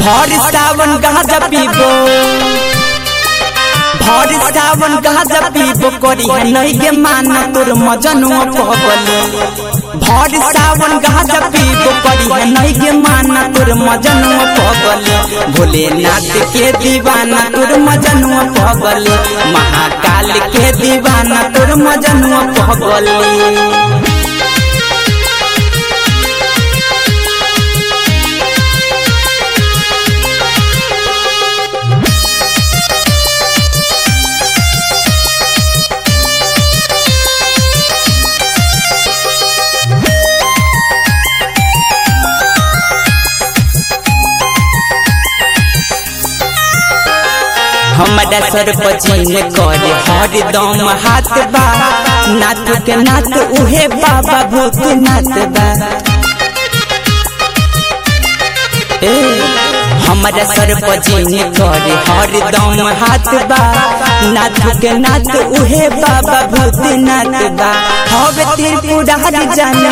भर सावन गाजा पीबो भर सावन गाजा पीबो करी है नहीं गे माना तोर मजनुआ पगली भर सावन गाजा पीबो करी है नहीं गे माना तोर मजनुआ पगली भोलेनाथ के दीवाना तोर मजनुआ पगली महाकाल के दीवाना तोर मजनुआ पगली हमारा सर पचीन करे हरदम हाथ बा नाथ के नाथ उहे बाबा भूत नाथ बा ए हमारा सर पचीन करे हरदम हाथ बा नाथ के नाथ उहे बाबा भूत नाथ बा हवे त्रिपुरारी जाने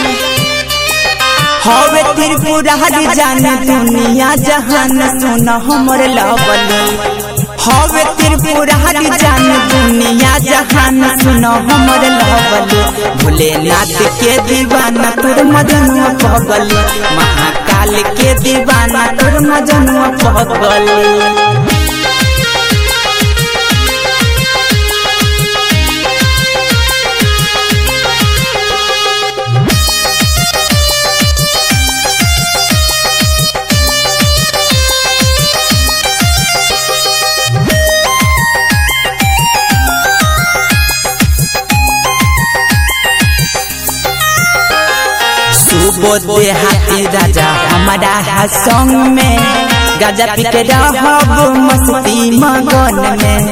हवे त्रिपुरारी जाने दुनिया जहान सुन हमर लवली हवे त्रिपुरारी जान दुनिया जहान सुनो हमर लवली भोलेनाथ के दीवाना तोर मजनुआ पगली महाकाल के दीवाना तोर मजनुआ पगली सुबोधे हाथी राजा हमारा है संग में गाजा पी के रहब मस्ती मगन में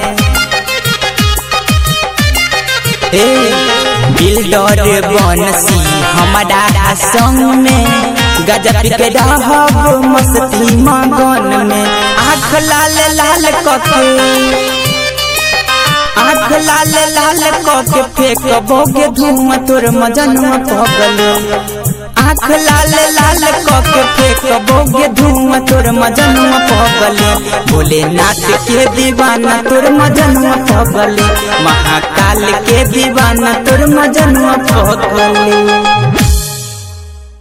ए बिल्डर बनसी हमारा है संग में गाजा पी के रहब मस्ती मगन में आँख लाल लाल कके आँख लाल लाल कके फेंक बोगे धुआं तोर मजनुआ पगलो आँख लाल लाल कके फेंक बोगे धुआं तोर मजनुआ पगले भोलेनाथ के दीवाना तोर मजनुआ पगले महाकाल के दीवाना तोर मजनुआ पगले